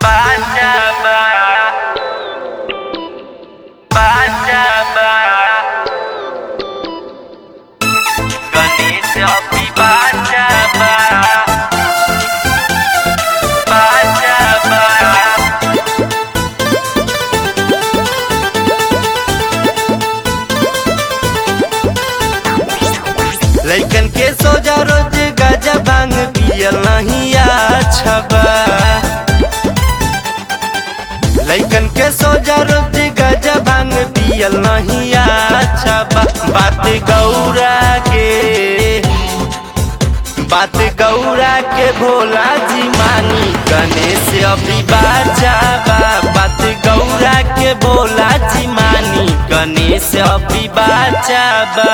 Bacaba. Bacaba. Ganese Hopi Bacaba. Bacaba. लैकन के सोजा रोज गजा भांग पियल नहीं अच्छा बा लैकन के सोजा रोज गजा भांग पियल नहीं अच्छा बा बात गौरा के बात गौरा के भोला जी मानी गणेश अभी बाजा बा बात गौरा के भोला जी मानी गणेश अभी बाजा बा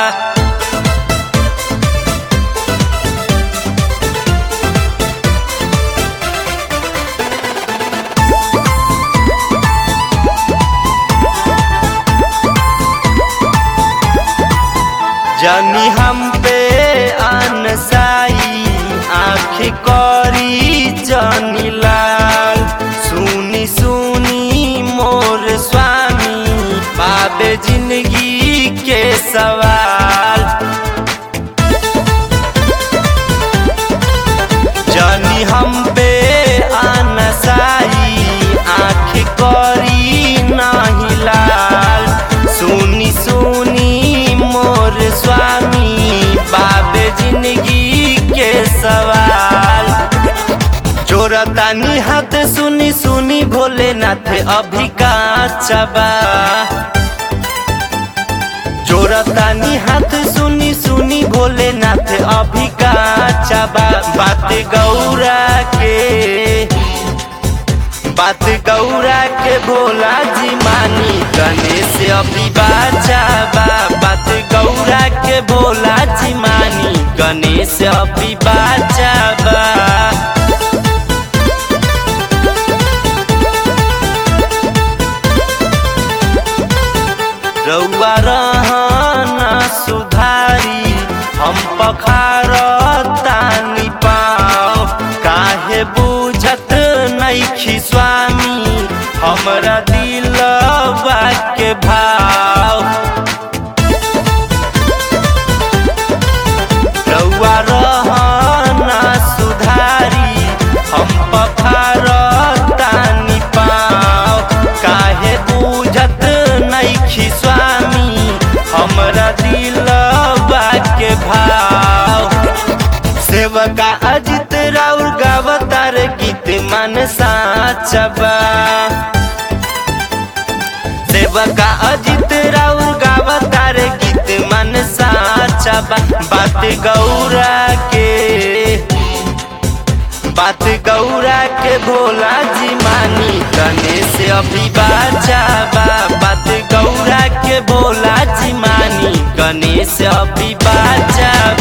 जनी हम पे अनसाई आँख करी जनी लाल सुनी सुनी मोर स्वामी पाबे जिंदगी के सवाल जनी हम पे अनसाई आँख करी नाही लाल सुनी सुनी मोर स्वामी बाबे जिंदगी के सवाल जोरतानी हाथ सुनी सुनी भोलेनाथ अभी काचबा जोरतानी हाथ सुनी सुनी भोलेनाथ अभी काचबा बात गौरा के बात गौरा के भोला जी मानी गणेश अभी बाचाबा बात गौरा के भोला जी मानी गणेश अभी बाचाबा रउआ रहना सुधारी हम पखार तानी पाओ काहे बुझत नैखी स्वामी हमरा दिलवा के भाव रउआ रहना सुधारी हम पखार तानी पाओ काहे बुझत नैखी स्वामी हमरा दिलवा के भाव सेवका अजित राउर गावतार गीत मन साचबा सेवका अजित राउर गावतार गीत मन साचबा बात गौरा के बात गौरा के भोला जी मानी गणेश अभी बाचाबा बात गौरा के भोला जी मानी गणेश अभी बाचाबा